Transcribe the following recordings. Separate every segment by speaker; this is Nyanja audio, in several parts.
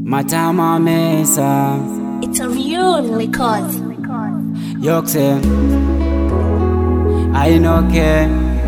Speaker 1: Matama Mesa
Speaker 2: It's a real record.
Speaker 1: Yokse Ainoke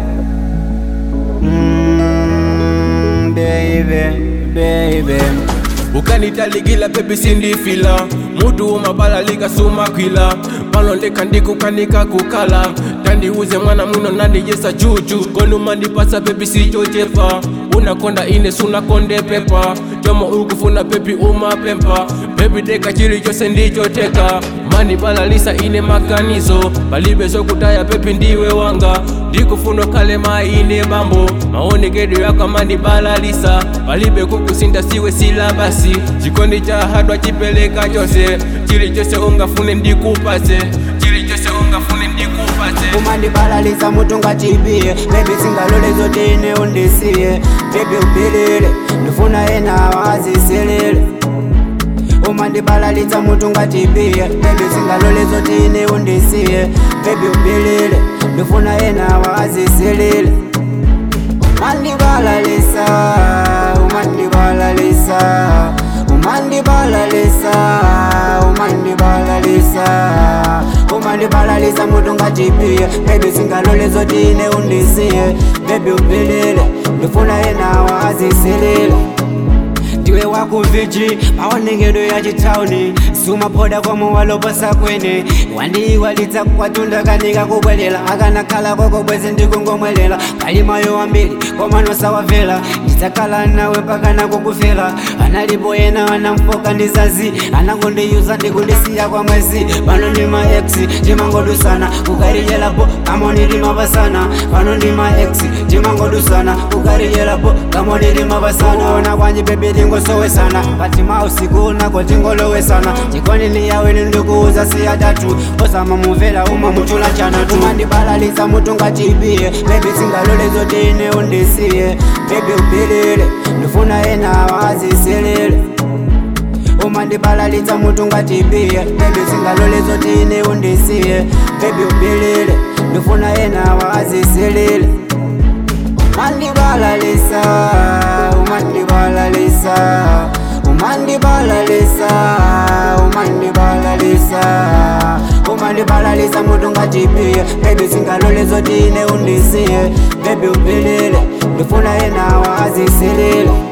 Speaker 1: mm, Baby, baby
Speaker 3: ukanitaligila pepi sindifila mutu umabalalika sumakwila palondeka ndikukanika kukala tandiuze mwana muno nandijesa juju konumandipasa pepi sichochepa unakonda ine sunakonde pepa chomo ukufuna pepi umapempa pepi deka chili chose ndichoteka mani balalisa ine maganizo palibe zokutaya pepi ndiwe wanga ndikufuna kale maine bambo maonekedo yako amandi balalisa palibe kukusinda siwe silabasi chikondi cha hadwa chipeleka chose chili chose ungafune ndikupase chili chose ungafune ndikupase
Speaker 1: umandibalalisa mutu ngachipie bebi singalole zote ine undisiye bebi upilile ndifuna ena wazisilile umandibalalitsa mutu ngachipie bebi singalole zote ine undisiye bebi upilile ndifuna ena wazisilile umandibalalisa umandibalalisa umandibalalisa umandibalalisa umandibalalisa mutu ngachipie bebi singalole zote ine undisiye bebi upilile ndifuna ena wazisilile ndiwe wakuviji maonekedo ya chitauni sumaphoda kwamo waloposa kwene wandiyiwalitsa kwatunda kanika kubwelela akanakhala koko bwezi ndikungomwelela palimayo wambiri komanosawavela ndidzakhala nawe mpakana kukufela analipo yena anamfoka ndizazi anakundiyuza ndikundisiya kwa mwezi pano ndi ma ex timangodusana kukarijelapo kamonidimapasana pano ndi ma ex timangodusana kukarijelapo kamonidimapasana ona kwanji bebi tingosowesana kati mausiku nako tingolowesana chikoni yaweni ndikuuza siya tatu osama muvela uma muchula chana tumandibalalisa mutu ngachipie bebi singalole zote ine undisiye bebi upilile ndifuna ena wazisilile umandibalalitsa mutu ngachipie bebi singalole zote ine undisiye bebi upilile ndifuna ena wazisilile umandibalalisa umandibalalisa umandibalalisa umandibalalisa umandibalalisa mutu ngachipie bebi singalole zote ine undisiye bebi upilile ndifuna ena wazisilile